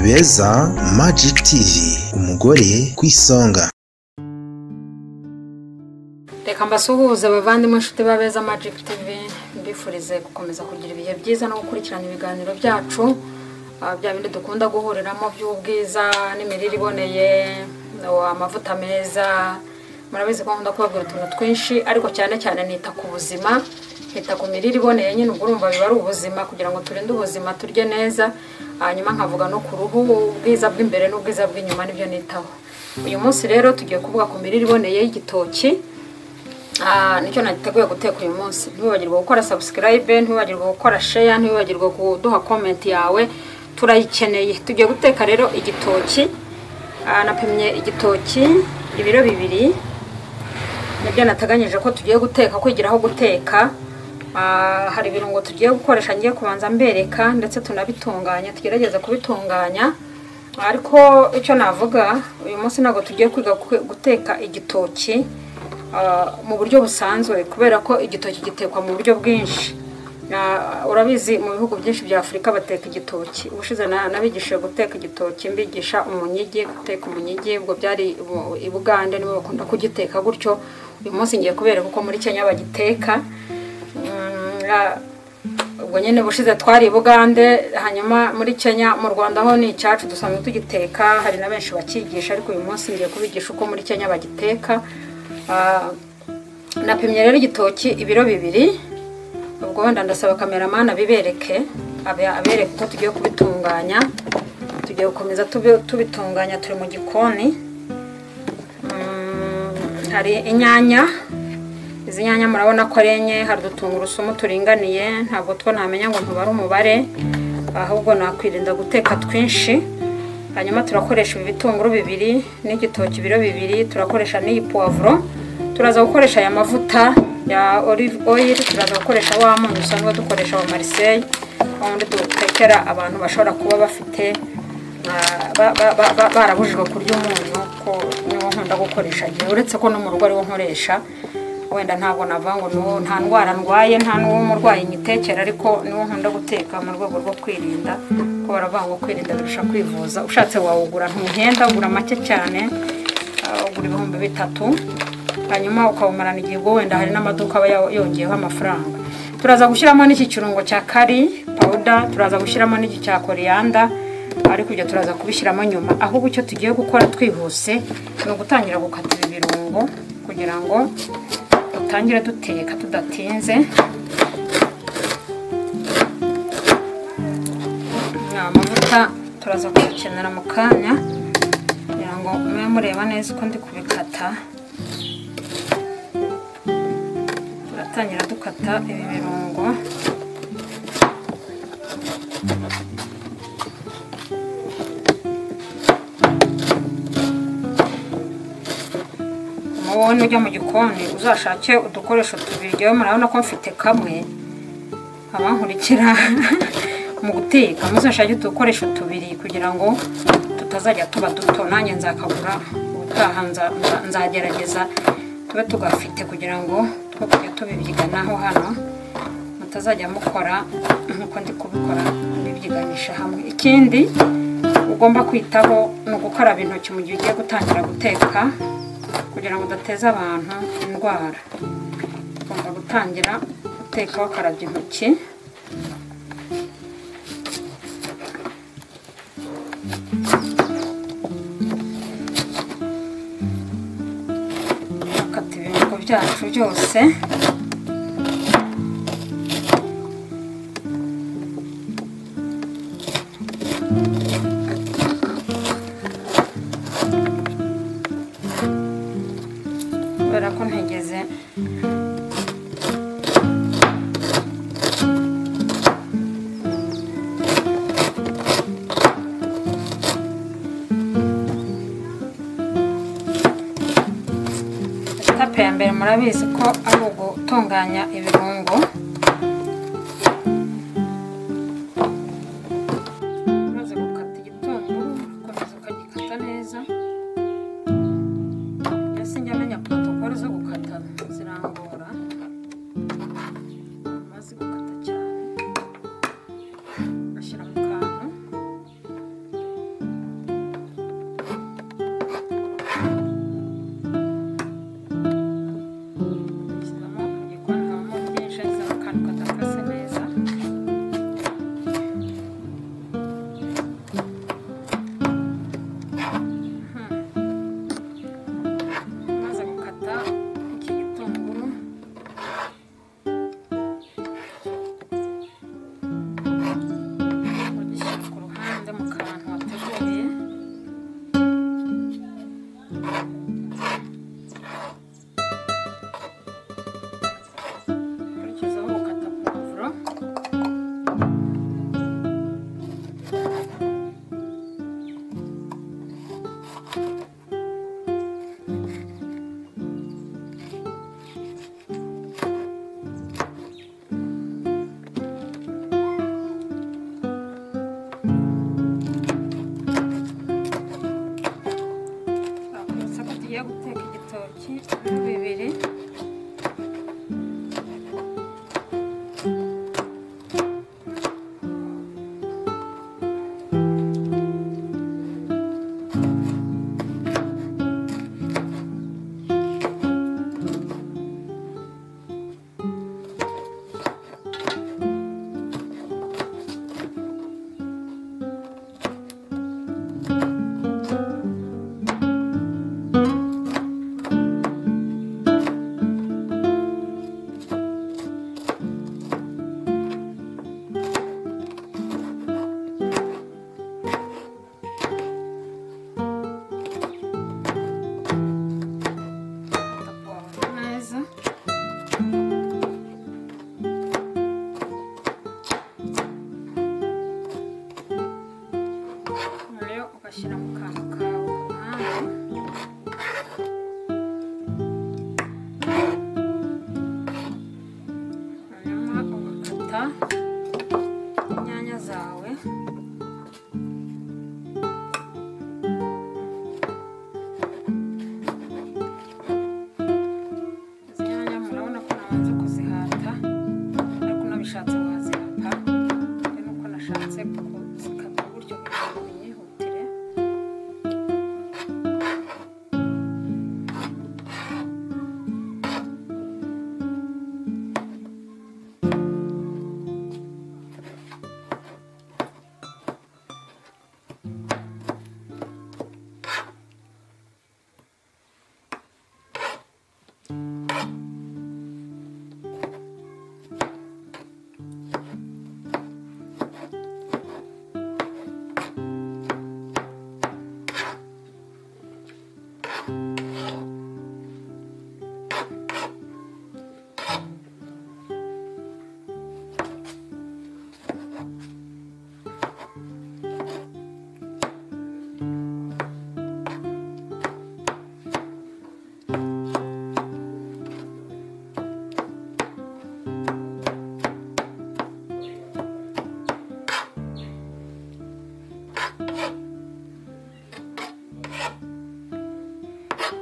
beza Magic TV umugore ku isonga reka mbasuhuze abavandimwe inshuti ba beza Magic TV mbifurize gukomeza kugira ibihe byiza no gukurikirana ibiganiro byacu ah, bya bindi dukunda guhuriramo by'ubwiza n'imirire iboneye no, amavuta meza murabizi ko nkunda kubabwira utuntu twinshi ariko cyane cyane nita ku buzima nita ku mirire iboneye nyine ubwo urumva biba ari ubuzima kugira ngo turinde ubuzima turye neza hanyuma nkavuga no ku ruhu ubwiza bw'imbere n'ubwiza bw'inyuma nibyo nitaho uyu munsi rero tugiye kuvuga ku mirire iboneye y'igitoki Ah, nicyo nagiteguye guteka uyu munsi ntiwibagirwe gukora subscribe ntiwibagirwe gukora share ntiwibagirwe kuduha comment yawe turayikeneye tugiye guteka rero igitoki Ah, napimye igitoki ibiro bibiri nibyo nateganyije ko tugiye guteka kwigiraho guteka Ah, hari ibirungo tugiye gukoresha ngiye kubanza mbereka ndetse tunabitunganya tugerageze kubitunganya ariko icyo navuga uyu munsi ntabwo tugiye kwiga ku- guteka igitoki ah, mu buryo busanzwe kubera ko igitoki gitekwa mu buryo bwinshi Na- urabizi mu bihugu byinshi bya afurika bateka igitoki ubushize na- nabigishije guteka igitoki mbigisha umunyigi guteka umunyigi ubwo byari ibu- i bugande nibo bakunda kugiteka gutyo uyu munsi ngiye kubereka uko muri kenya bagiteka Mm, ah, ubwo nyine bushize twari i bugande hanyuma muri kenya mu rwanda ho ni icyacu dusanzwe tugiteka hari na benshi bakigisha ariko uyu munsi ngiye kubigisha uko muri kenya bagiteka Ah, napimye rero igitoki ibiro bibiri ubwo wenda ndasaba kameramani abibereke abe- abereke uko tugiye kubitunganya tugiye gukomeza tubi- tubitunganya turi mu gikoni Mm, hari inyanya izi nyanya murabona ko ari enye hari udutungurusumu turinganiye ntabwo two namenya ngo ntubare umubare ahubwo nakwirinda guteka twinshi hanyuma turakoresha ibi bitunguru bibiri n'igitoki biro bibiri turakoresha n'iyi puwavuro turaza gukoresha aya mavuta ya olive oil turaza gukoresha wa munyu usanzwe dukoresha wa mariseye wundi dutekera abantu bashobora kuba bafite ah, ba- ba- ba- ba- barabujijwe kurya umunyu ko niwo nkunda gukoresha igihe uretse ko no mu rugo ariwo nkoresha wenda ntabwo navuga ngo niwo nta ndwara ndwaye nta n'uwo murwayi nyitekera ariko niwo nkunda guteka mu rwego rwo kwirinda ko baravuga ngo kwirinda birusha kwivuza ushatse wawugura ntuhenda ugura make cyane ah, ugura ibihumbi bitatu hanyuma ukawumarana igihe ubwo wenda hari n'amaduka aba yawo- yongeyeho amafaranga turaza gushyiramo n'iki kirungo cya kari pawuda turaza gushyiramo n'iki cya koriyanda ariko ibyo turaza kubishyiramo nyuma ahubwo icyo tugiye gukora twihuse ni ugutangira gukata ibi birungo kugira ngo dutangire duteka tudatinze ni amavuta turaza kuyakenera mu kanya kugira ngo mube mureba neza uko ndi kubikata turatangira dukata ibi birungo wowe ujya mu gikoni uzashake udukoresho tubiri yewe murabona ko mfite kamwe abankurikira mu guteka muzashake udukoresho tubiri kugira ngo tutazajya tuba duto nanjye nzakagura ubutaha nza- nza- nzagerageza tube tugafite kugira ngo two kujya tubibyiganaho hano mutazajya mukora nk'uko ndi kubikora mubibyiganisha hamwe ikindi ugomba kwitaho ni ugukaraba intoki mu gihe ugiye gutangira guteka kugira ngo udateze abantu indwara ugomba gutangira guteka wakarabye intoki bakata ibirungo byacu byose kubera ko ntigeze etape ya mbere murabizi ko ari ugutunganya ibirungo umaze gukata igitunguru ukomeza ukagikata neza mbese njya menya protokole zo gukata zirangora amaze gukata cyane ashyira mu kantu tugiye guteka igitoki bibiri neza rero ugashyira mu kantu kawe ku ruhande hanyuma ugakata inyanya zawe izi nyanya murabona ko nabanza kuzihata ariko unabishatse wazihata bitewe nuko nashatse kuzikata gutyo kugira ngo binyihutire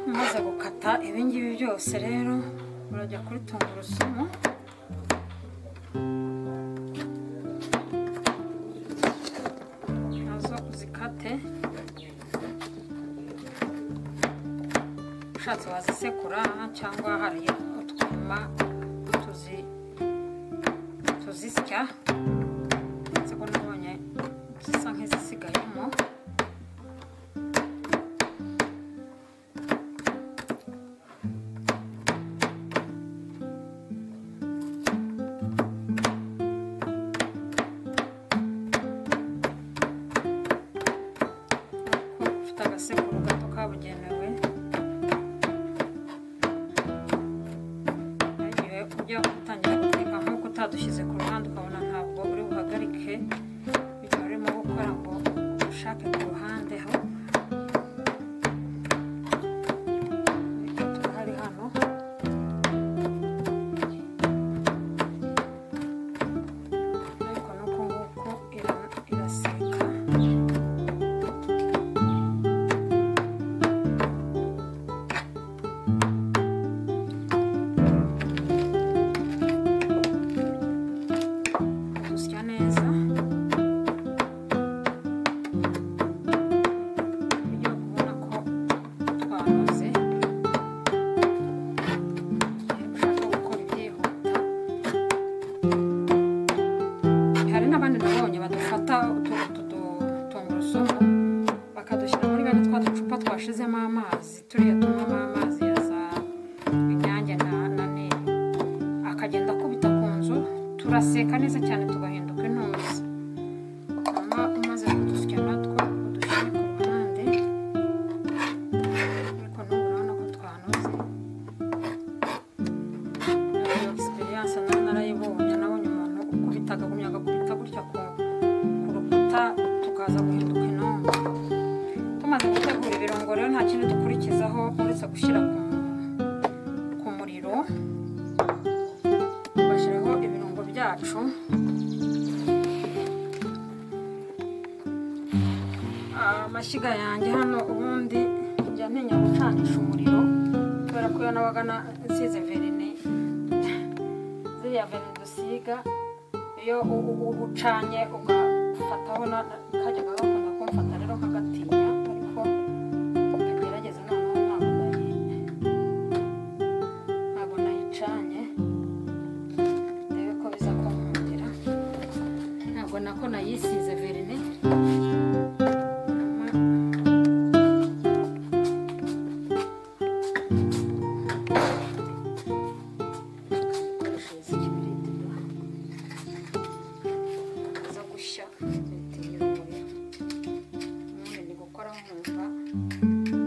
umaze gukata ibingibi byose rero urajya kuri tungurusumu nazo uzikate ushatse wazisekura cyangwa hari utwuma tuzi tuzisya ndetse ko nabonye zisa nk'izisigayemo ko ufite agasekuru gato kabugenewe igihe ujya gutangira guteka nk'uko utadushyize ku ruhande ukabona ntabwo uri buhagarike igihe urimo gukora ngo ushake ku ruhande ho ariko turahari hano ariko nuko nguko ira- iraseka gusya neza kugira ngo ubona ko twanoze igihe ushaka gukora ibyihuta hari n'abandi nabonye badufata utu utu du- tungurusumu bakadushyira muri bene twa ducupa twashizemo amazi turiya tunywamo amazi ya za inyange na na nili akagenda akubita ku nzu turaseka neza cyane tugahinduka intuzi hanyuma umaze kudusya natwo udushyire ku ruhande ariko n'ubu urabona ko twanoze iyo egisperiyanse nayo narayibonye nabonye umuntu ukubita akagumya agakubita gutya ku ku rukuta tukaza guhinduka intongo tumaze gutegura ibirungo rero nta kindi dukurikizaho uretse gushyira ku ku muriro bashyiraho ibirungo byacu amashyiga yanjye hano ubundi njya ntinya gucanisha umuriro ngewe nabaga nsize verine ziriya verine dusiga iyo u- u- u- ucanye ugafataho na- kajya gakunda kumfata rero nkagatinya ariko ndagerageza noneho ntabwo ndayi ntabwo nayicanye ndebe ko biza kunkundira ntabwo nako nayisize verine Koreshereza ikibiriti biza gushya bitinya umuriro ubundi ndi gukora nkumva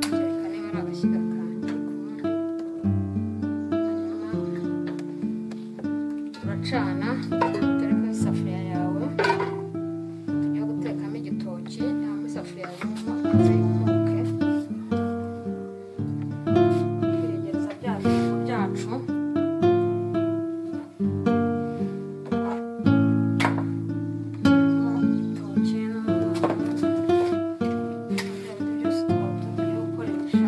kereka niba ari agashyiga kanjye kundi hanyuma uracana utereka isafuriya yawe yo gutekamo igitoki cyangwa isafuriya yuma maze yumuke twegereza bya bintu byacu igitoki n'ibindi byose twaba tugiye gukoresha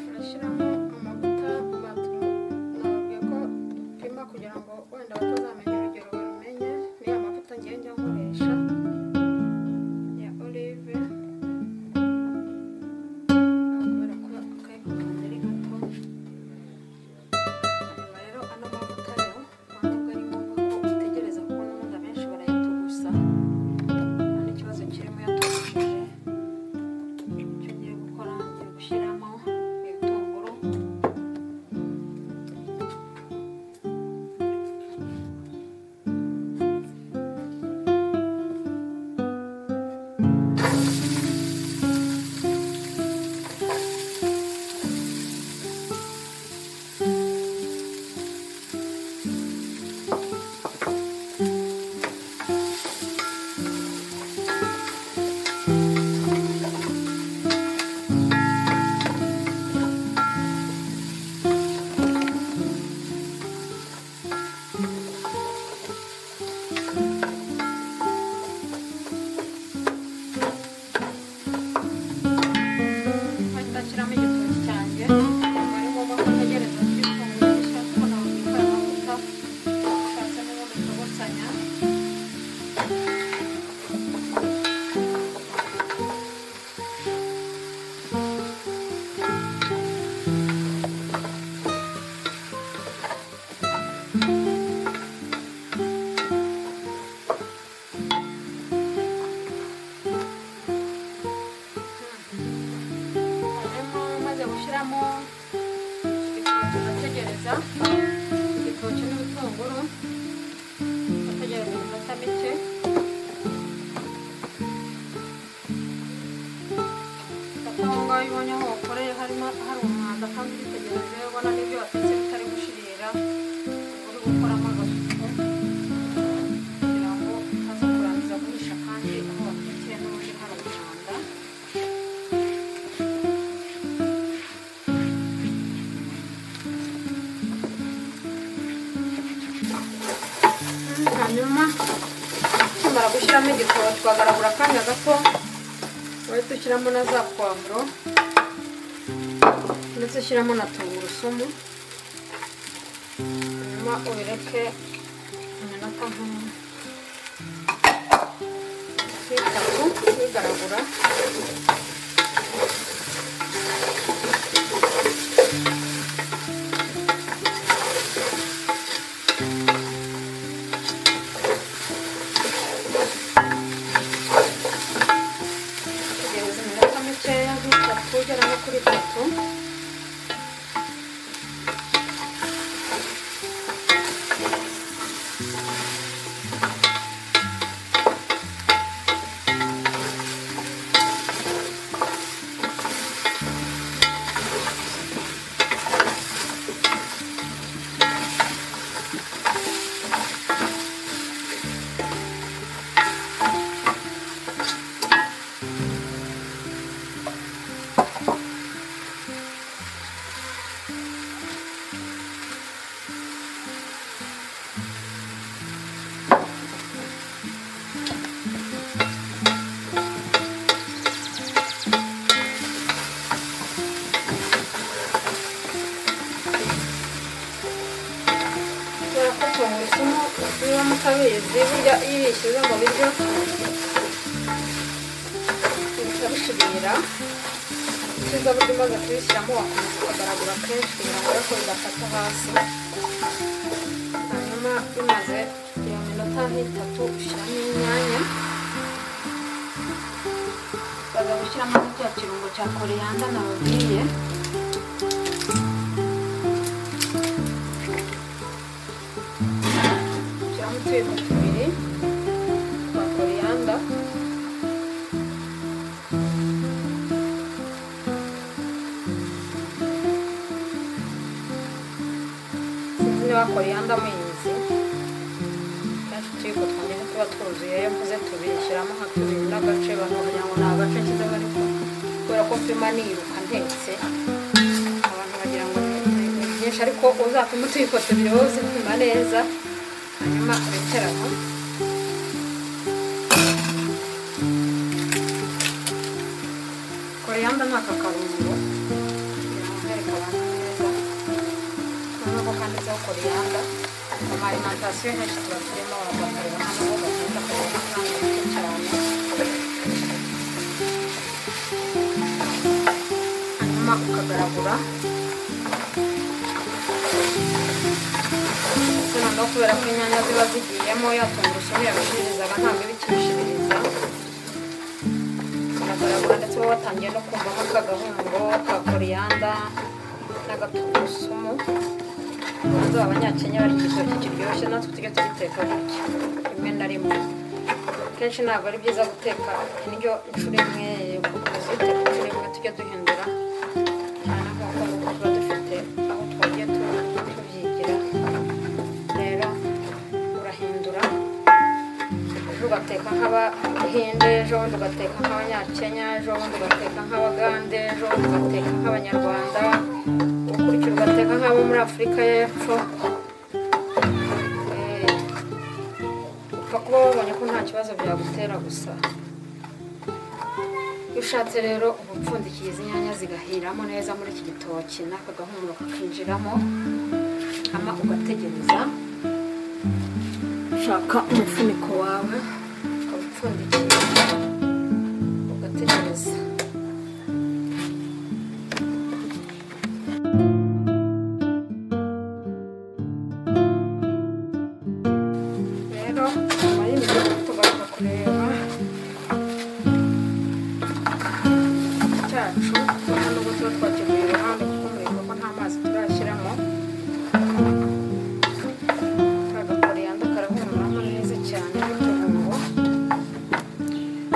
turashyiramo amavuta batubwiye ko dupima kugira ngo wenda batazamenye urugero barumenye ni amavuta ngenda nkoresha ya olive kubera ko akayikunda ari gato hanyuma rero ano mavuta rero ntabwo ari ngombwa ko utegereza kuko n'ubundi abenshi barayatugusa nta n'ikibazo kirimo yatugushije icyo ngiye gukora ngiye gushyiramo ibitunguru hahita ashyiramo igitoki cyanjye ntabwo ari ngombwa ko ntegereza kugitunguru gishya kuko nawe ubika amavuta ushatse n'uwo bitogosanya hanyuma maze gushyiramo igitoki urategereza igitoki n'ibitunguru urategereza iminota mike aho ngaho iyo ubonye aho wakoreye harimo hari umwanda kandi ubitegereze ubona n'ibyo watetse bitari gushirira uri gukoramo agasuku kugira ngo utaza kurangiza guhisha kandi aho watekeye n'ubundi hari umwanda hanyuma tumara gushyiramo igitoro twagaragura akanya gato uhita ushyiramo na za puwavuro ndetse ushyiramo na tungurusumu hanyuma ubireke iminota nk'itatu bigaragura tegereza iminota mikeya nk'itatu ugera nko kuri itatu atabizi burya iyo ubishyize mu biryo uhita bishirira ukiza buryo umaze kubishyiramo wakomeza ukagaragura kenshi kugira ngo ariko bidafata hasi hanyuma bimaze iyo minota nk'itatu ushyiramo inyanya baza gushyiramo n'icya kirungo cya koreyanda nababwiye ushyiramo utuyiko tubiri twa koreyanda sinzi niba koreyanda muyizi kenshi utuyiko twongera tuba twuzuye iyo mvuze tubiri shyiramo nka tubiri n'agace bakagira ngo ni agace kizaba ariko kubera ko mpima niruka ntetse abantu bagira ngo ni ni byinshi ariko uzapima utuyiko tubiri wowe uzipima neza hanyuma urekeramo koreyanda ni akakarungo kugira ngo nkwereke abantu neza noneho kanditseho koreyanda arimantasiyo henshi tuba turimo bagakorera hano aho bagenda kureba amafaranga menshi cyane hanyuma ukagaragura ndetse noneho kubera ko inyanya ziba zigiyemo ya tungurusumu yabishirizaga ntabwo iba ikibishiririza uragaragura ndetse uba watangiye no kumvamo akagahumuro ka koreyanda n'agatungurusumu ubanza abanyakenya bari igitoki kiryoshye natwe tujya tugiteka gutya rimwe na rimwe kenshi ntabwo ari byiza guteka indyo inshuro imwe gukomeza ubiteka inshuro imwe tujya duhindura cyane nk'uko nuko tuba dufite aho twagiye tu- tubyigira rero urahindura ejo ugateka nk'abahinde ejo bundi ugateka nk'abanyakenya ejo bundi ugateka nk'abagande ejo bundi ugateka nk'abanyarwanda ukurikira ugateka nk'abo muri afurika y'epfo Eh, upfa kuba wabonye ko nta kibazo byagutera gusa iyo ushatse rero uba upfundikiye izi nyanya zigahiramo neza muri iki gitoki n'aka gahumuro kakinjiramo hama ugategereza shaka umufuniko wawe ukawupfundikira ugategereza rero nyuma y'imirongo tugaruka kureba cyacu nubwo tuba twakemuye iruhande kuko mureba ko nta mazi turashyiramo kagakoreyanda karahumuramo neza cyane n'utubugo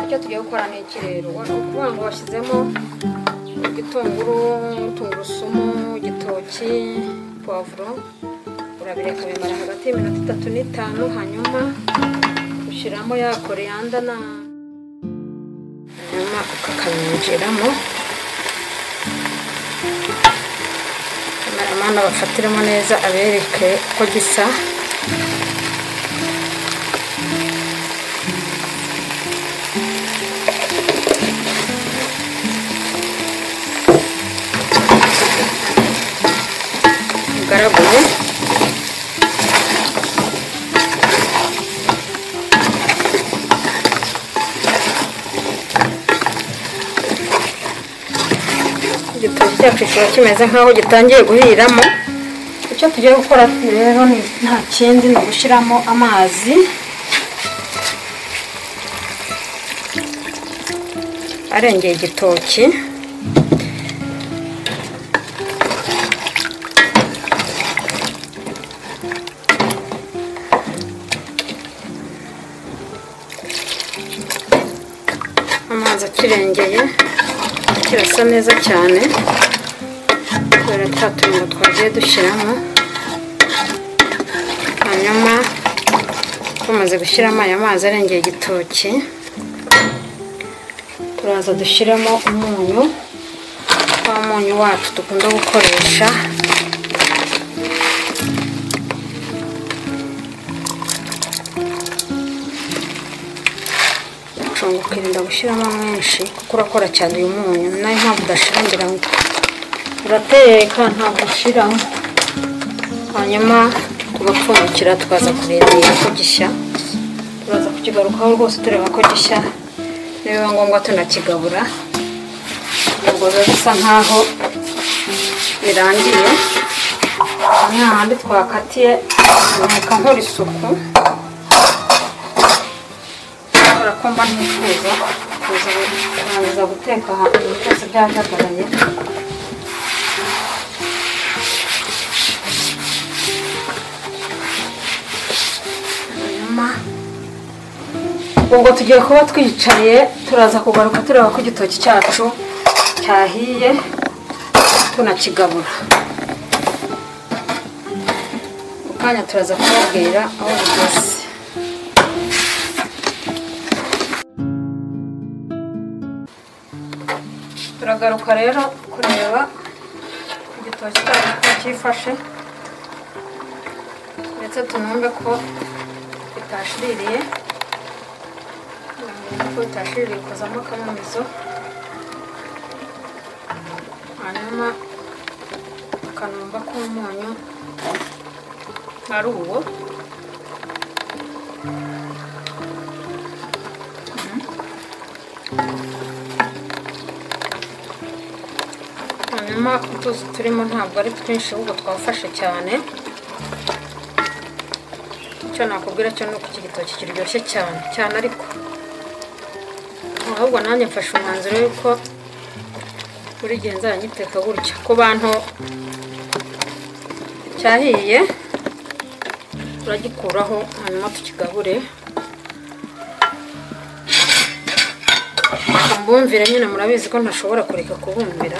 icyo tugiye gukora ni iki rero ni ukuvuga ngo washyizemo igitunguru tungurusumu igitoki puwavuro urabireka bimara hagati y'iminota itatu n'itanu hanyuma ushyiramo ya koreyanda na hanyuma ukakanyinjiramo kameramani abafatiremo neza abereke uko gisa bigaragure igitoki cyacu kiba kimeze nk'aho gitangiye guhiramo icyo tugiye gukora rero ni nta kindi ni ugushyiramo amazi arengeye igitoki amazi akirengeye kirasa neza cyane kubera twa tuntu twagiye dushyiramo hanyuma tumaze gushyiramo aya mazi arengeye igitoki turaza dushyiramo umunyu wa munyu wacu dukunda gukoresha gucunga ukirinda gushyiramo mwinshi kuko urakora cyane uyu munyu ni nayo mpamvu udashira ngira ngo urateka ntabwo ushyiramo hanyuma ku tugapfundikira tukaza kurindira ko gishya turaza kukigarukaho rwose tureba ko gishya nibiba ngombwa tunakigabura ubwo biba bisa nk'aho birangiye hamwe hahandi twakatiye nka nkora isuku kubera ko mba ntifuza kuza kurangiza guteka ahantu byose byajagaraye hanyuma ubwo tugiye kuba twicaye turaza kugaruka tureba ko igitoki cyacu cyahiye tunakigabura mu kanya turaza kubabwira aho bigeze turagaruka rero kureba igitoki cyacu ko cyifashe ndetse tunumve ko bitashiririye tunumve ko bitashiririye kozamo akamumizo hanyuma tukanumva ko umunyu ari uwo hanyuma utuzi turimo ntabwo ari twinshi ahubwo twafashe cyane icyo nakubwira cyo ni uko iki gitoki kiryoshye cyane cyane ariko ahubwo nanjye mfashe umwanzuro y'uko buri gihe nzanyiteka gutya ku bantu cyahiye turagikuraho hanyuma tukigabure mbumvire nyine murabizi ko ntashobora kureka kubumvira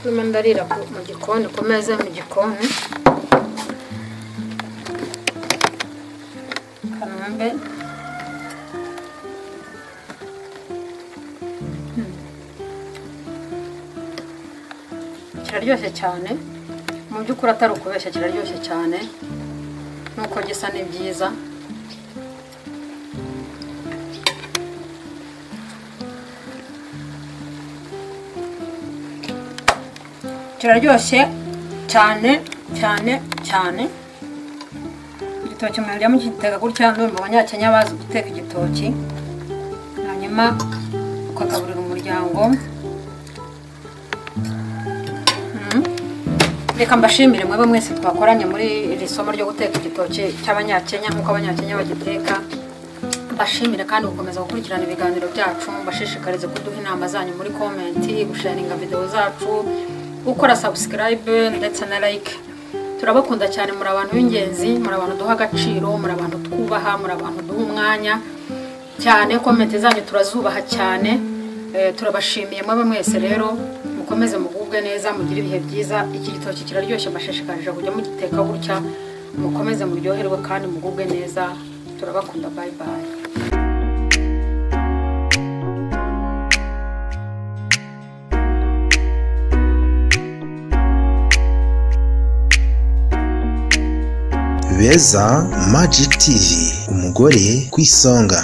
ndimo ndarira ku- mu gikoni ku meza yo mu gikoni kanombe kiraryoshye cyane mu by'ukuri atari ukubeshya kiraryoshye cyane nuko gisa ni byiza kiraryoshye cyane cyane cyane igitoki murya mugiteka gutya ndumva abanyakenya bazi guteka igitoki hanyuma ukagaburira umuryango Mm. reka mbashimire mwebwe mwese twakoranye muri iri somo ryo guteka igitoki cy'abanyakenya nk'uko abanyakenya bagiteka mbashimire kandi gukomeza gukurikirana ibiganiro byacu mbashishikarize kuduha inama zanyu muri komenti gusharinga videwo zacu gukora sabusikarayibe ndetse na like turabakunda cyane muri abantu b'ingenzi muri abantu duha agaciro muri abantu twubaha muri abantu duha umwanya cyane komenti zanyu turazubaha cyane Eh, turabashimiye mwaba mwese rero mukomeze mugubwe neza mugire ibihe byiza iki gitoki kiraryoshye mbashishikarije kujya mugiteka gutya mukomeze muryoherwe kandi mugubwe neza turabakunda bye bye beza magic tv umugore ku isonga